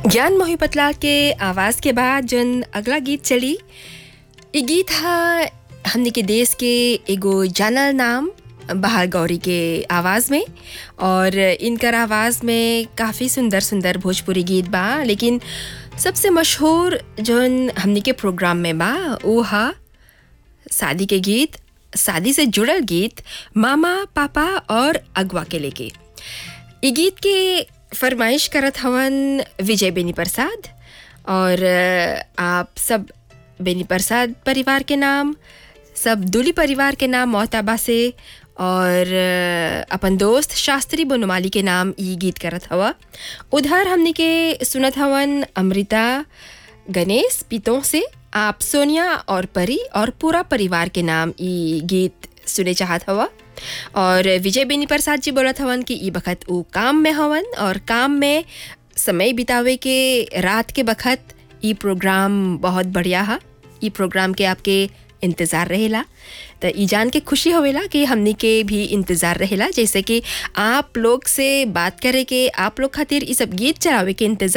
ज्ञान मोहिपतला के आवाज़ के बाद जन अगला गीत चली ये गीत हा हमने के देश के एगो जानल नाम बहार गौरी के आवाज़ में और इनकर आवाज़ में काफ़ी सुंदर सुंदर भोजपुरी गीत बा लेकिन सबसे मशहूर जौन हमने के प्रोग्राम में बा वो हा शादी के गीत शादी से जुड़ल गीत मामा पापा और अगवा के लेके ई गीत के फरमाइश करत हवन विजय बेनी प्रसाद और अ, आप सब बेनी प्रसाद परिवार के नाम सब दुली परिवार के नाम मोहताबा से और अ, अपन दोस्त शास्त्री बनोमाली के नाम ई गीत करत हवा उधर हमने के सुनत हवन अमृता गणेश पीतों से आप सोनिया और परी और पूरा परिवार के नाम ई गीत सुने चाहत हवा और विजय बेनी प्रसाद जी बोलत हवन कि ई बखत ऊ काम में हवन और काम में समय बितावे के रात के बखत ई प्रोग्राम बहुत बढ़िया हा ई प्रोग्राम के आपके इंतज़ार रहेला तो ई जान के खुशी होवेला कि हमनी के भी इंतज़ार रहेला जैसे कि आप लोग से बात करे के आप लोग खातिर ई सब गीत चलावे के इंतज़ार